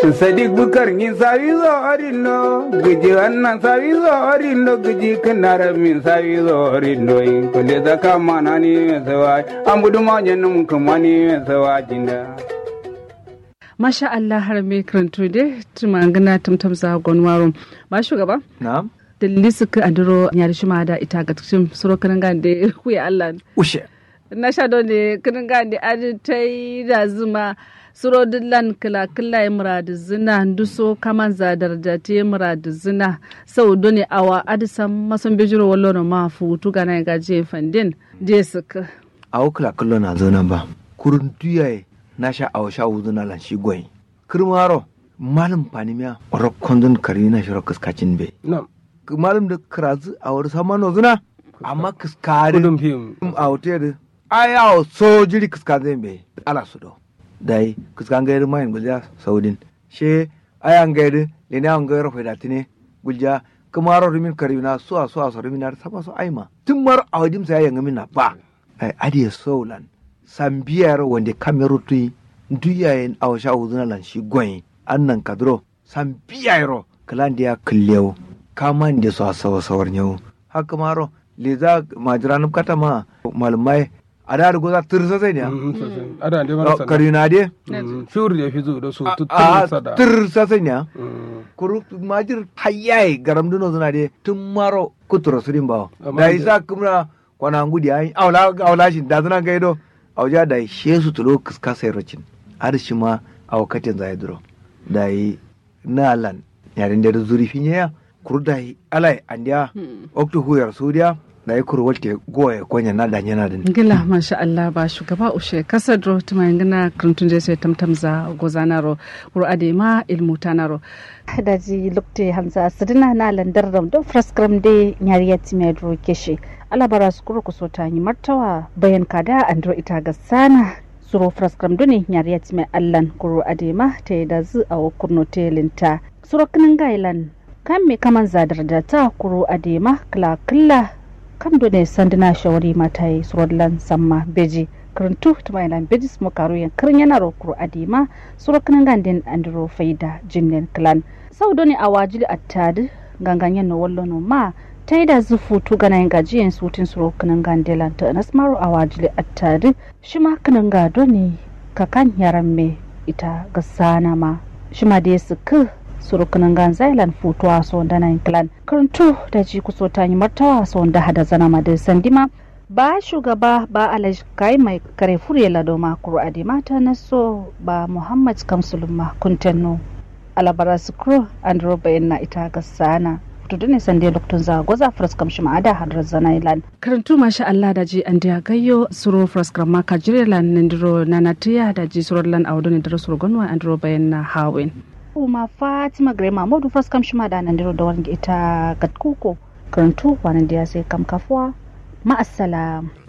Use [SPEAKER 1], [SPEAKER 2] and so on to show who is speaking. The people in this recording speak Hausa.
[SPEAKER 1] sadiq bukar ni sawi zo orindo giji wannan sawi zo orindo giji kanara min sawi zo orindo in kule da kama na ni sawa ambudu ma janum kuma ni sawa jinda
[SPEAKER 2] Masha Allah har me karantu de tumangana tumtum za gonwaro ba shugaba
[SPEAKER 3] na'am
[SPEAKER 2] dalili suka adiro ya shi ma da ita ga cikin suro kanin gande kuya Allah
[SPEAKER 3] ushe
[SPEAKER 2] na sha don ne kanin gande adi ta yi da zuma suro dillan kila kila ya muradu zina duso kaman zadar da ta yi muradu zina sau doni awa adisan masan bijiro wallo na ma futu gana ya gaje fandin je suka
[SPEAKER 3] awo kala kallo na zo nan ba kurun tuyaye na sha awo sha wuzu na lan shi goyi kirmaro malam panimiya oro kondon kari na shiro kaskacin be
[SPEAKER 4] Nam.
[SPEAKER 3] malam da karazu a wani sama no zuna amma kaskari
[SPEAKER 4] Kudin fim.
[SPEAKER 3] a hotel da ai awo so jiri kaskazin be ala su do dai kaskan gairi mayin gulja saudin she ai an gairi lene an gairi faida tine gulja kamaro rimin kari na so a so a so rimin na sama so aima tun mar a wadim sai yanga min na ba ai adiye solan sambiyar wanda kameru tui duyayen a washa uzuna lan shi goyin annan kadro sambiyar kalan dia kullew kaman da so sawa sawar nyau haka maro leza majiranum kata ma malmai ada da goza tirsa sai ne
[SPEAKER 4] Ada da mara sana.
[SPEAKER 3] kari na de
[SPEAKER 4] Fiur da fi zo da su
[SPEAKER 3] a
[SPEAKER 4] tutun sada.
[SPEAKER 3] tirsa sai ne
[SPEAKER 4] Mm.
[SPEAKER 3] kuru majir hayyai garam duno zuna de tun maro kuturo surin bawo
[SPEAKER 4] Amma
[SPEAKER 3] da
[SPEAKER 4] da-
[SPEAKER 3] isa kumna kwana ngudi ai awla awla shi da zuna gaido awja da shesu tulo kiska sai rocin har shi ma a wakatin zai duro da yi nalan yarin da zuri finya kuru da yi alai andiya okto huyar sudiya da yi kuru walte goye konya na da yana da
[SPEAKER 2] gila masha Allah ba shugaba ushe kasar ro tuma ngana krantun je sai tamtam za gozanaro ro adema ilmu tanaro
[SPEAKER 5] daji lukte hamza sidina na landar ram don fraskram de nyariya time dro keshe ala bara skuru ku so tanyi martawa bayan kada andro ita ga sana suro fraskram doni nyariya time allan kuro adema ta da zu a kurno telinta suro kinin gailan kan me kaman zadar da ta kuro adema kla kla kam done sandina shawari mata yi surodlan samma beji karantu tuma ilan beji smo karo yan kirin yana ro kuro adema suro kinin gandin andro faida jinnen clan sau doni a wajili attadi ganganyen no wallo no ma ta yi da zufu tu gana yin gajiyan sutin suro kinin gandelan ta nas maro a wajili attadi shi ma kinin gado ne kakan yaran me ita ga sana ma shi ma da ya suku suro kinin gan zailan futuwa so da na clan karantu da ji kuso ta yi martawa so da hada zana ma da sandima ba shugaba ba alaj kai mai kare fure lado ma kuro ade mata na so ba muhammad kamsuluma kuntenno alabara sukro and roba na ita ga sana to dane sande loktun za goza fras kam shi ma'ada hadar zanailan
[SPEAKER 2] karantu masha Allah da ji an dia gayyo suro fraskram ma ka jirelan nindiro nanatiya da ji suro lan awdo ne daro suro gonwa andro bayan na hawin
[SPEAKER 5] kuma fatima grema modu fras kam shi ma da nan diro da wani ita gatkuko karantu wani da sai kam kafuwa ma'assalam